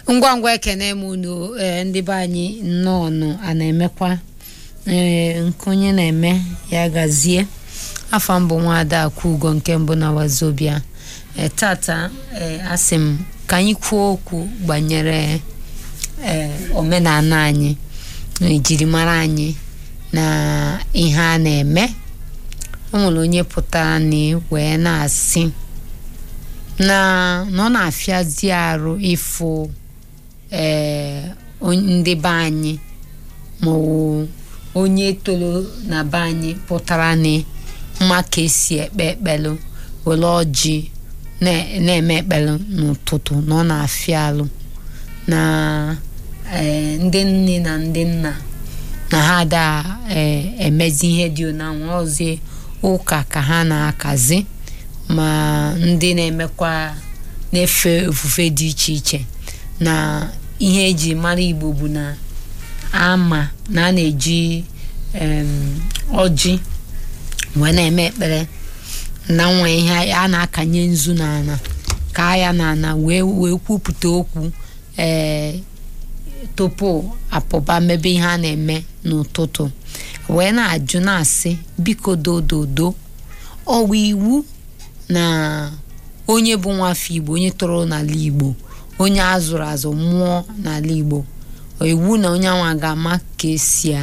ngwa ngwa ekene m unu ee ndị be anyị nnọọ nụ a na-emekwa ee nke onye na-eme ya gazie afọ mbụ nwaada akwugo nke mbụ na wazobia ee tata ee asị m ka anyị kwuo okwu gbanyere ee omenala anyị na ejirimara anyị na ihe a na-eme o nwere onye pụtara ni wee na-asị na na ọ na-afịazi arụ ịfụ ee ndị be anyị maọbụ onye toro na be anyị pụtara ni mma ka esi ekpe ekpelu were ọjị na-eme ekpelu n'ụtụtụ na ọ na-afịa alụ na ee ndị nne na ndị nna na ha da emezi ihe dị na nwaozi ụka ka ha na-akazi ma ndị na-emekwa na-efe ofufe dị iche iche na ihe eji mara igbo bụ na ama na a na-eji ọjị wee na-eme ekpere na nwa ihe a na-akanye nzu n'ala ka ya n'ala wee wee kwupụta okwu ee tupu apụba mebe ihe a na-eme n'ụtụtụ wee na-ajụ na-asị biko dododo ọwa iwu na onye bụ nwafọ igbo onye tọrọ n'ala igbo onye azụrụ azụ mmụọ n'ala igbo iwu na onye anwa ga-ama ka esi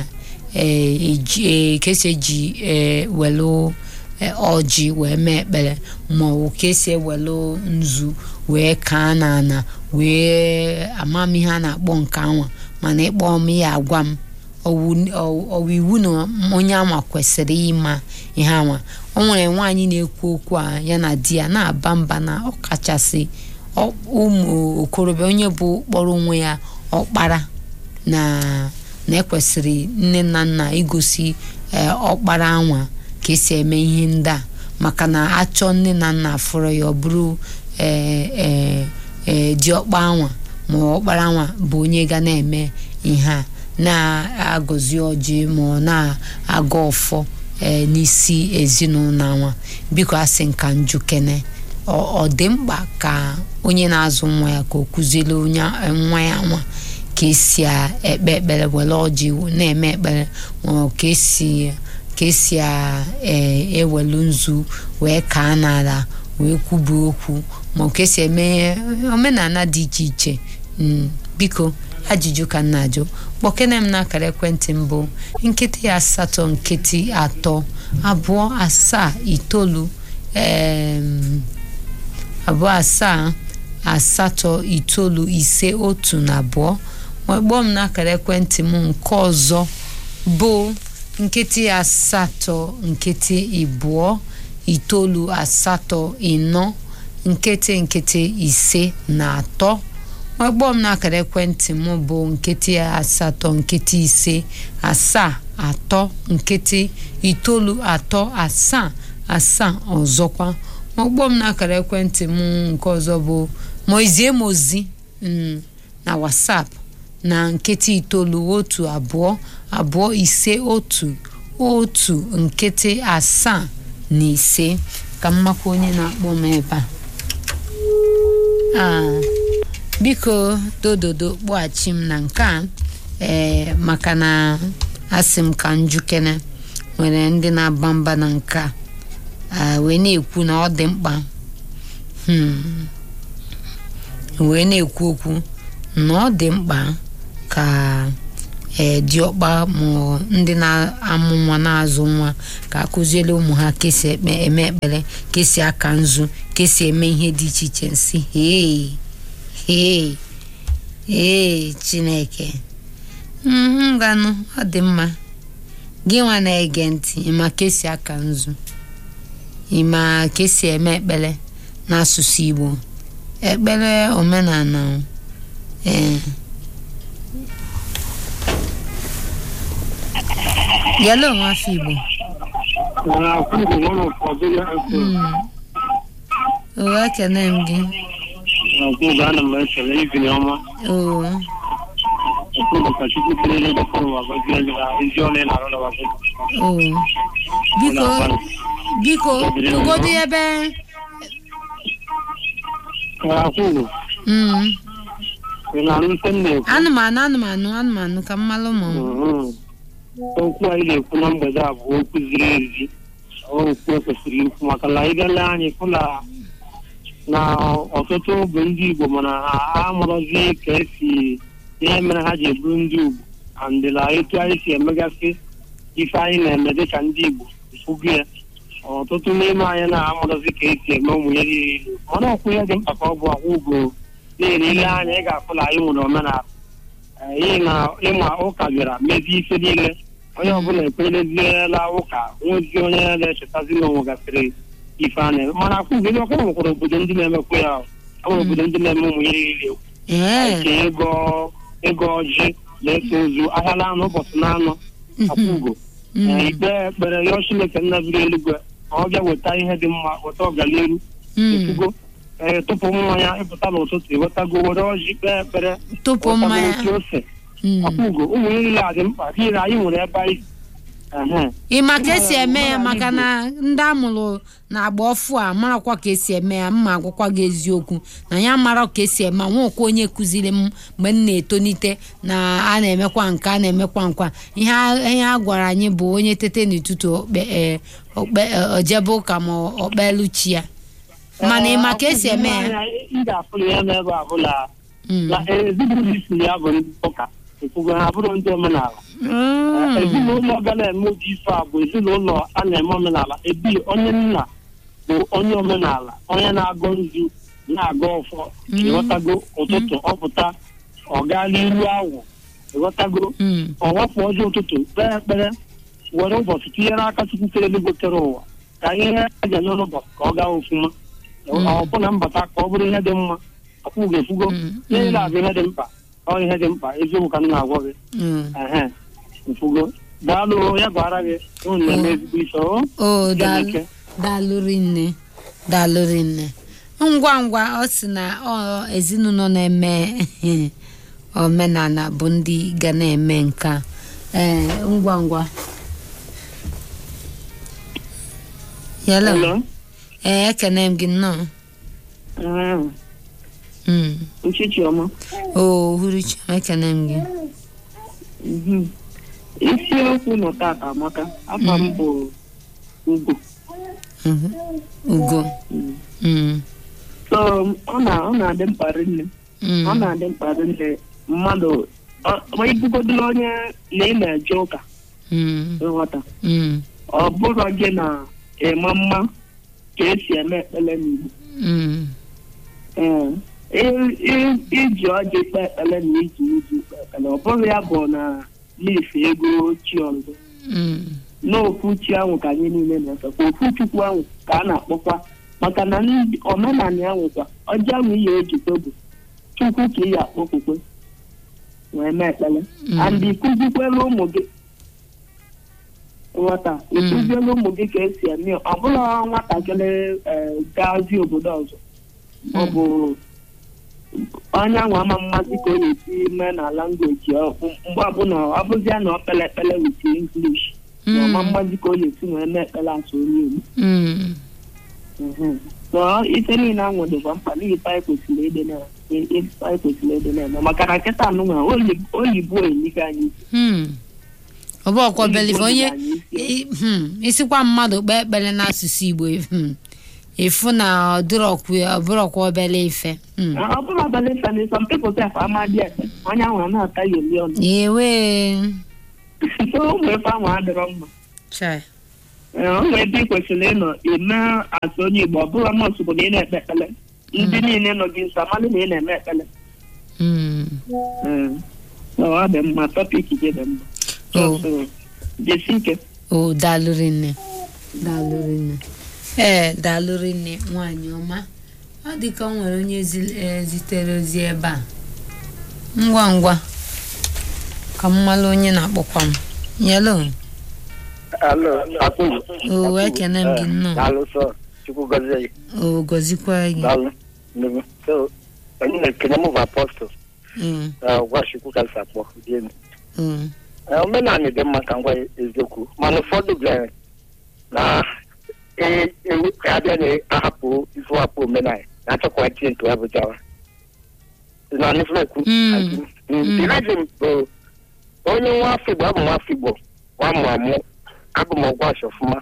eji welu ọjị wee mee ekpere maọbụ ka esi ewelu nzu wee kaa n'ana wee amamihe a na-akpọ nke anwa mana ịkpọ m ya agwa m ọwa iwu na onye anwa kwesịrị ịma ihe anwa o nwere nwaanyị na-ekwu okwu a ya na di ya na-aba mba na ọkachasị ụmụ okorobịa onye bụ kpọrọ onwe ya ọkpara na na-ekwesịrị nne na nna igosi ọkpara anwa ka esi eme ihe ndị a maka na achọ nne na nna fụrụ ya ọ bụrụ diọkpa anwa ma ọkpara anwa bụ onye ga na-eme ihe a na-agọzi ọjị ma ọ na-aga ọfọ n'isi ezinụlọ anwa biko asị nka njukene ọ dị mkpa ka onye na-azụ nwa ya ka o kụziere onye nwa ya nwa ka esi ekpe ekpere were ọjị na-eme ekpere ma ka esi ka esi ewelu nzu wee kaa n'ala wee kwubu okwu ma ka esi eme omenala dị iche iche biko ajụjụ ka nna ajụ kpọkene m n'akara ekwentị mbụ nkịtị asatọ nkịtị atọ abụọ asaa itoolu abụọ asaa asatọ itoolu ise otu na abụọ kpọọ m n'akara ekwentị m nke ọzọ bụ nkịtị asatọ nkịtị ịbụọ itoolu asatọ ịnọ nkịtị nkịtị ise na atọ kpọọ m n'akara ekwentị m bụ nkịtị asatọ nkịtị ise asaa atọ nkịtị itoolu atọ asaa asaa ọzọkwa kpọọ m n'akara ekwentị m nke ọzọ bụ mozie m ozi na WhatsApp na nkịtị itoolu otu abụọ abụọ ise otu otu nkịtị asaa na ise ka mmakwa onye na-akpọ m ebe a biko dododo kpọghachi m na nke a ee maka na asị m ka njukene nwere ndị na-aba mba na nke a wee na-ekwu na ọ dị mkpa wee na-ekwu okwu na ọ dị mkpa ka ee diọkpa ma ndị na-amụ nwa na-azụ nwa ka akụziere ụmụ ha ka esi eme ekpere ka esi aka nzu ka esi eme ihe dị iche iche nsị hee hee ee chineke ngwanụ ọ dị mma gị nwa na-ege ntị ịma ka esi aka nzu ịma ka esi eme ekpere n'asụsụ igbo ekpere omenala ee yalo nwafọ igbo oo ekene m gị oo oo biko biko tụgodu ebe Akwụgo. mm ị na-anụ ife m na-ekwu anụmanụ anụmanụ anụmanụ ka mmalụ ma Mhm. okwu anyị na-ekwu na mgbede a bụ okwu ziri ezi okwu ekwesịrị ikwu maka na ịbịala anyị fụ na na ọtụtụ bụ ndị Igbo mana ha amụrụzi ka esi ihe mere ha ji eburu ndị Igbo andịla etu anyị si emegasị ife anyị na-eme dịka ndị Igbo fụgo ya ọtụtụ n'ime anyị na-amụrụzi ka esi eme ụmụ ya niile mana ọkwụ ihe dị mkpa ka ọ bụ akwụ ugo n'ihi ile anya ị ga-afụ na anyị nwere omenala ihe na ịma ụka bịara mezie ife niile onye ọbụla ekwereziela ụka nwezi onye na-echetazi na onwe gasịrị ife a na-eme mana akwụ gị ọkwa nwekwara obodo ndị na-emekwa ya ọ nwere obodo ndị na-eme ụmụ ihe niile ee nke ịgọ ịgọ ọjị na-eso ozu ahịala anụ ụbọchị na anọ akwụgo mm, ikpe ekpere yọọ Chineke nna biri eluigwe ka ọ bịa weta ihe dị mma weta ọganiru mm. ekwugo ee tụpụ mmanya ịpụta n'ụtụtụ ewetago were ọjị kpee ekpere tụpụ wetago mmanya otu ose mm. akwụgo ụmụ ihe niile a dị mkpa n'ihi na anyị nwere ebe anyị ehe. ịma ka esi eme ya maka na ndị amụrụ na-agba ọfụ a marakwa ka esi eme ya mma agwụkwa gị eziokwu na ya mara ka esi eme nwekwa onye kụziri m mgbe m na-etonite na a na-emekwa nke a na-emekwa nkwa ihe a- ihe a gwara anyị bụ onye tete n'ụtụtụ okpe e, okpe e, ojebe ụka ma okpelu chi ya mana ịma ka esi eme ya ị ga-afụ na ya n'ebe a bụla Mm. na ezinụlọ isi ya bụ ndị ụka ekwugo ha bụrụ ndị omenala Mm. ezinụlọ ga na-eme ụdị ife a bụ ezinụlọ a na-eme omenala ebi onye nna bụ onye omenala onye na-agọ nzu na-agọ ọfọ ịghọtago ụtụtụ ọpụta ọ gaa n'iru awụ ịghọtago Mm. ọ wapụ ọjọọ ụtụtụ kpee ekpere were ụbọchị tinyere aka chukwu kere eluigwe kere ụwa ka ihe a ga eme n'ụbọchị ka ọ gaa ofuma ọbụ na mbata ka ọ bụrụ ihe dị mma akwụ ga-efugo Mm. niile a bụ ihe dị mkpa ọ ihe dị mkpa eziokwu ka m na-agwa gị Mm. ehe mfugo daalụ ya gwara gị unu na-eme ezigbo ife o o daalụ Ike. daalụ rinne daalụ rinne ngwa ngwa ọ sị na ọ ezinụlọ na-eme omenala bụ ndị ga na-eme nka ee ngwa ngwa yalo Hello? ee ekene m gị nnọọ Ah, Mm. uchichi ọma o uhuruchi ekene m gị Mhm. isiokwu nọ tata amaka afa m bụ ugo Mhm. ugo Mm. Mm. so ọ na- ọ na-adị mkpa rinne Mm. ọ na-adị mkpa rinne mmadụ ọ- ma ibugodoro onye na ị na-eje ụka Mm. ịghọta Mm. ọ bụrụ gị na ịma mma ka esi eme ekpere n'igbo Mm. Ee, i- i- iji ọjị kpee ekpere na iji iji kpee ekpere ọ bụrụ ya bụ na n'ife ego chi ọzọ Mm. n'okwu chi ahụ ka anyị niile na-efekwa okwu chukwu ahụ ka a na-akpọkwa maka na ndị omenala ya nwekwa ọjị ahụ ihe ejikwa bụ chukwu ka ị ya akpọkwukwe wee mee ekpere Mm. and ịkụzikwela ụmụ gị nghọta ịkụziela ụmụ gị ka esi eme ya. ọ bụla nwatakịrị ee, gazi obodo ọzọ ọ bụ onye ahụ ama mmasị ka ọ na-esi mee na langweji ọ- mgbe ọbụla ọ bụzia na ọ kpele ekpele wit English na ọma mmasị ka ọ na-esi wee mee ekpele asụ onye Igbo Mm. Mhm. so ife niile ahụ dịkwa mkpa n'ihi ife anyị kwesịrị ịdị na ife anyị kwesịrị ịdị na-eme maka na nkịta anụnwa oyi- oyibo enyiga anyị isi. Hmm. ọ bụ ọkwa believe onye Oyibo anyị isi. i- hmm, isikwa mmadụ kpee ekpere n'asụsụ igbo hmm, ịfụ na ọ dịrọkwa ọ bụrọkwa obele ife Hmm. ọ bụrụ abalị sani some people sef amadi ekpe onye ahụ a na-ata ya oli ọnụ ewe so ụmụ ife ahụ adịrọ mma chai Ee, o nwere ebe ị kwesịrị ịnọ eme asụ onye Igbo ọ bụla mọsụ bụ na ị na-ekpe ekpele ndị niile nọ gị nso amalị na ị na-eme ekpele Hmm. Ee. So, ọ dị mma tọpik gị dị mma Oh. So, jesi ike o daalụrị nne daalụrị nne ee daalụrị nne nwaanyị ọma ọ dị ka o nwere onye zi- eh, zitere ozi ebe a ngwa ngwa ka m malụ onye na-akpọkwa m yelo Alo, akpụ. o ekene m gị nnọọ Daalụ sọ, Chukwu gọzie gị. o gọzikwa gị Daalụ. Nnukwu. So, onye na-ekene mụ bụ apọstụl. Mm, Gwa Chukwu ka esi akpọ. dị elu. mm, Eh, Omenala dị mma ka ngwa eziokwu. Mana ụfọdụ bịara na e- ewu ka abịa na-ahapụ ifu hapụ omenala na-achọkwa itinye nke ya bụ jawa. na nifekwu Mm. the reason bụ onye nwa afọ igbo abụ m afọ igbo nwa mụ amụ abụ m ọgwụ asị ọfụma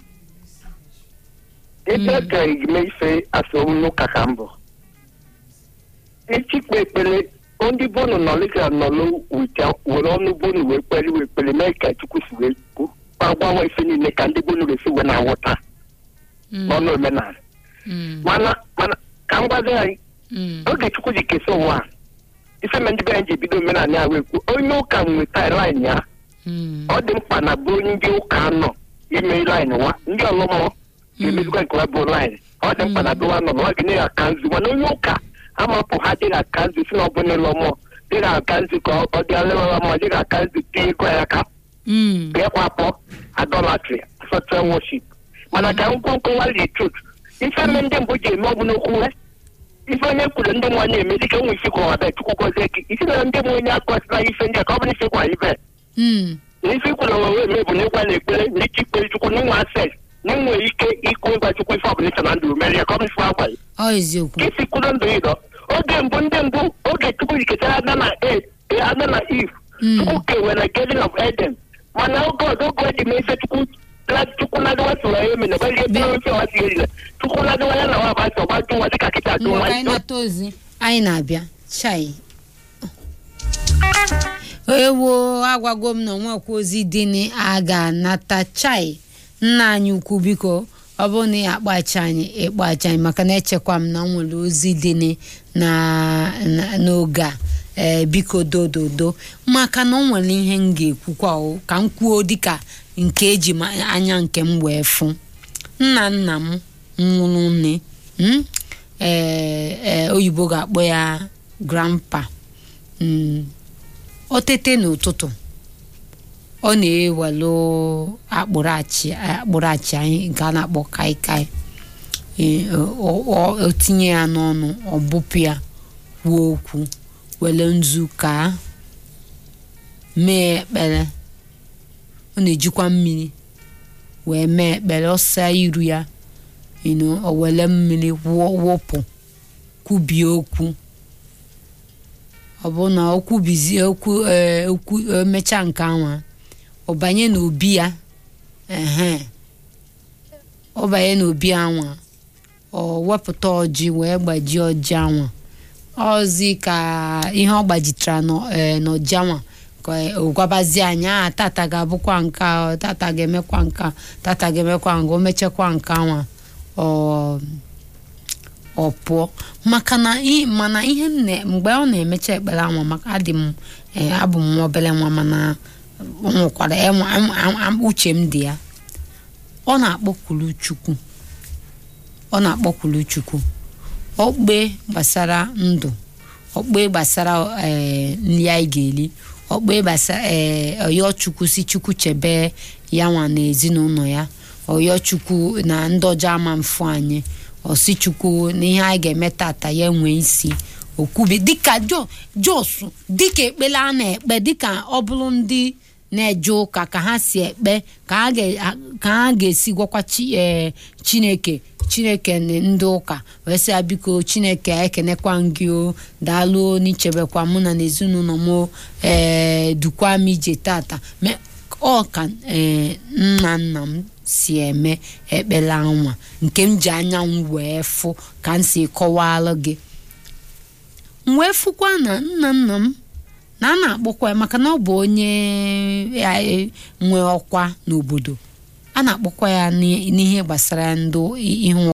ebe Mm. ka ime ife asọm n'ụka ka mbụ ịchịkpe ekpere ndị bonu nọlịga nọlụ wite were ọnụ bonu wee kpere wee kpere mee ka chukwu si wee kwu agbanwe ife niile ka ndị bonu ga-esi wee na-awụta Mm. n'ọnụ omenala Mm. mana mana ka m gwazi anyị Mm. oge chukwu ji kesa ụwa a, ife me ndị be anyị ji ebido omenala ya wee kwuo onye ụka nweta line ya Mm. ọ dị mkpa na bụ ndị ụka nọ ime line wa ndị ọlụmọ ga-emezikwa nke wa bụ line ọ dị mkpa na dụwa nọ na ọ ga na aka nzu mana onye ụka amapụ ha dịghị aka nzu si na ọ bụ n'ụlọ mmụọ dịghị aka nzu ka ọ dị alewara mmụọ dịghị aka nzu tinye ego ya aka Mm. ga-ekwapụ adolatry software worship mana ka nkwonkwo nwali trut ife mme ndị mbụ ji eme ọ bụ n'okwu ha ife onye kwuru ndị mmụọ na-eme dịka nwe isi kwa ọbịa chukwu gọzie gị isi na ndị mmụọ onye akọsịla ife ndị a ka ọ bụrụ isi kwa ibe Mm. na ife kwuru onwe eme bụ n'ịgwa na ekpere na ike ikpere chukwu na inwe access na inwe ike ikwu ịgwa chukwu ife ọbụla iche na ndụ merie ka ọ bụrụ ife agwa ya ọ eziokwu ka isi kwuru ndụ ịdọ oge mbụ ndị mbụ oge chukwu jikọtara ada na e ada na if Mm. chukwu kewere garden of eden mana oge ọzọ oge eji mee ife chukwu la chukwu lagawa tụrụ ya eme na gbalie ebe ofe ọwa si erila chukwu lagawa ya na nwa agbasa ọgba jụ nwa dịka kịta jụ Ngwa nwa ka anyị nata ozi anyị na-abịa chai ewo agwago m na onwekwa ozi dị na a ga-anata chai nna anyị ukwu biko ọ bụrụ na ya akpachi anyị ịkpachi anyị maka na echekwa m na nwere ozi dị na na- n'oge a ee biko dododo maka na o nwere ihe m ga-ekwukwa o ka m kwuo dịka nke eji m anya nke m wee fụ nna nna m nwụrụ nne mm? ee ee oyibo ga-akpọ ya grandpa Mm. o tete n'ụtụtụ ọ na-ewelu akpụrụ achị akpụrụ achị anyị nke a na-akpọ kaikai Ee, o- o o tinye ya n'ọnụ ọ bụpụ ya kwuo okwu were nzu ka mee ekpere ọ na-ejikwa mmiri wee mee ekpere ọsa iru ya you know, o were mmiri wụ- wụpụ kwubie okwu ọ bụ na o kwubizie okwu ee, okwu emechaa nke anwa ọ banye n'obi ya ehe ọ banye n'obi anwa ọ wepụta ọjị wee gbajie ọjị anwa ọzi ka ihe ọ gbajitara n'ọ- ee, n'ọjị anwa ka ọ gwabazie anyị a tata ga-abụkwa nke a tata ga-emekwa nke a tata ga-emekwa nke o mechakwa nke anwa ọ ọ pụọ maka na i- mana ihe m na- mgbe ọ na-emecha ekpere anwa maka adị m ee, abụ m nwa obere nwa mana ọ nwekwara enwe- am- am- am- uche m dị ya ọ na-akpọkwulu chukwu ọ na-akpọkwulu chukwu ọkpe gbasara ndụ ọkpe gbasara ee, nri anyị ga-eri ọkpe gbasara ee, ọyọ chukwu si chukwu chebe ya nwa na ezinụlọ ya ọyọ chukwu na ndị ọjọọ ama mfu anyị ọsi chukwu na ihe anyị ga-eme tata ya nwee isi okwubi dịka jo jos dịka ekpere a na-ekpe dịka ọ bụrụ ndị na-eje ụka ka ha si ekpe ka ha ga- ka ha ga-esi gwakwa chi ee, chineke chineke na ndị ụka wee sị ya biko chineke ekenekwa m gị o daalụ n'ichebekwa mụ na n'ezinụlọ m o, ee dukwa m ije tata Me- ọ ka ee, nna nna m si eme ekpere anwa nke m ji anya m wee fụ ka m si kọwalụ gị m wee fụkwa na nna nna m na a na-akpọkwa ya maka na ọ bụ onye eh, nwe ọkwa n'obodo a na-akpọkwa ya n'i- n'ihe gbasara ndụ ihe